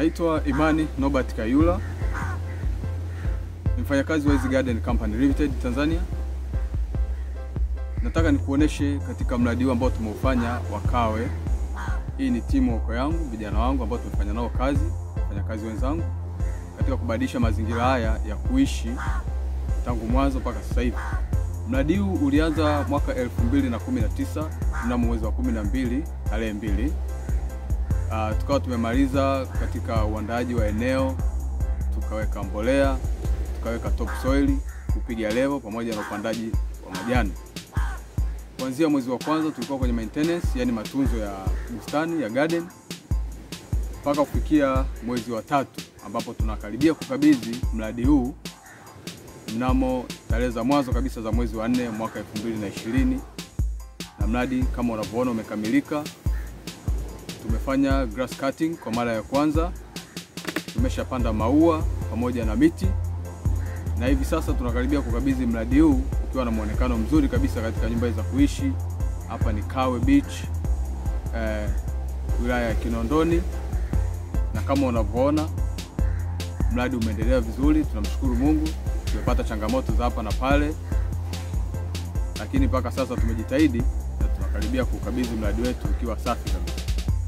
Naitwa Imani Nobert Kayula, ni mfanyakazi wa Easy Garden Company Limited Tanzania. Nataka nikuoneshe katika mradi huu ambao tumeufanya wa Kawe. Hii ni timu wako yangu, vijana wangu ambao tumefanya nao kazi, wafanyakazi wenzangu katika kubadilisha mazingira haya ya kuishi tangu mwanzo mpaka sasa hivi. Mradi huu ulianza mwaka 2019 mnamo mwezi wa 12 tarehe mbili. Uh, tukawa tumemaliza katika uandaaji wa eneo, tukaweka mbolea, tukaweka top soil, kupiga level pamoja na upandaji wa majani. Kuanzia mwezi wa kwanza tulikuwa kwenye maintenance, yani matunzo ya bustani ya garden mpaka kufikia mwezi wa tatu ambapo tunakaribia kukabidhi mradi huu mnamo tarehe za mwanzo kabisa za mwezi wa nne mwaka 2020 na mradi kama unavyoona umekamilika. Tumefanya grass cutting kwa mara ya kwanza, tumeshapanda maua pamoja na miti, na hivi sasa tunakaribia kukabidhi mradi huu ukiwa na muonekano mzuri kabisa katika nyumba za kuishi. Hapa ni Kawe Beach eh, wilaya ya Kinondoni, na kama unavyoona mradi umeendelea vizuri, tunamshukuru Mungu. Tumepata changamoto za hapa na pale, lakini mpaka sasa tumejitahidi na tunakaribia kukabidhi mradi wetu ukiwa safi kabisa.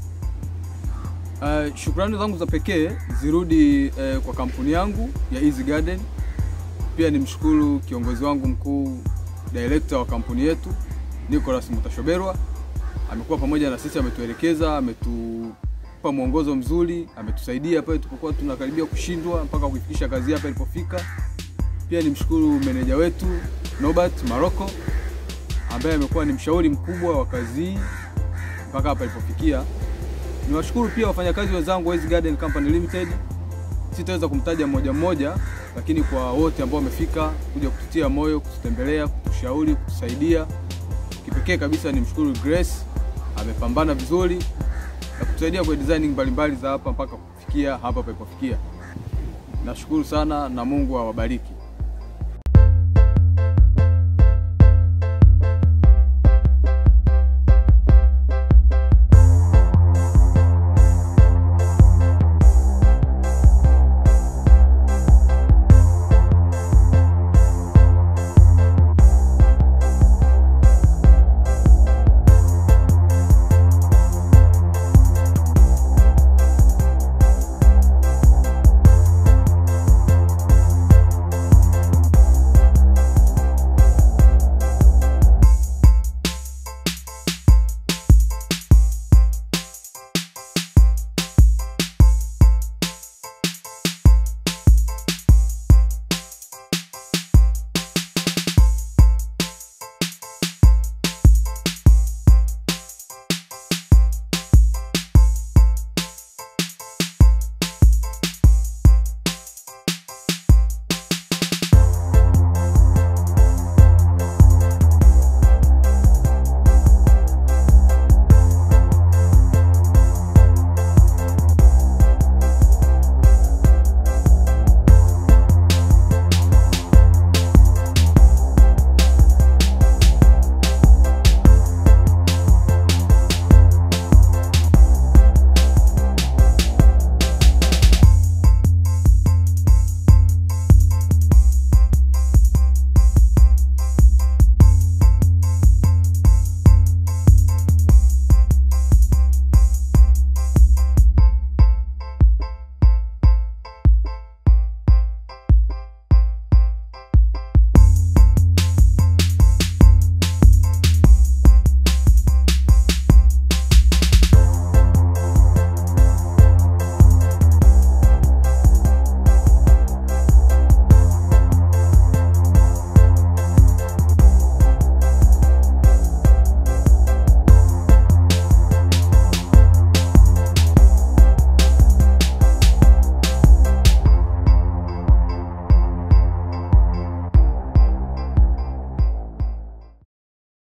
Uh, shukrani zangu za pekee zirudi uh, kwa kampuni yangu ya Easy Garden. Pia nimshukuru kiongozi wangu mkuu, director wa kampuni yetu Nicholas Mutashoberwa, amekuwa pamoja na sisi, ametuelekeza, ametupa mwongozo mzuri, ametusaidia pale tulipokuwa tunakaribia kushindwa mpaka kuifikisha kazi hapa ilipofika. Pia nimshukuru meneja wetu Norbert Maroko ambaye amekuwa ni mshauri mkubwa wa kazi hii mpaka hapa ilipofikia. Niwashukuru pia wafanyakazi wenzangu wa Easy Garden Company Limited. Sitaweza kumtaja mmoja mmoja, lakini kwa wote ambao wamefika kuja kututia moyo, kututembelea, kutushauri, kutusaidia. Kipekee kabisa nimshukuru Grace, amepambana vizuri na kutusaidia kwa designing mbalimbali za hapa mpaka kufikia hapa palipofikia. Nashukuru sana na Mungu awabariki.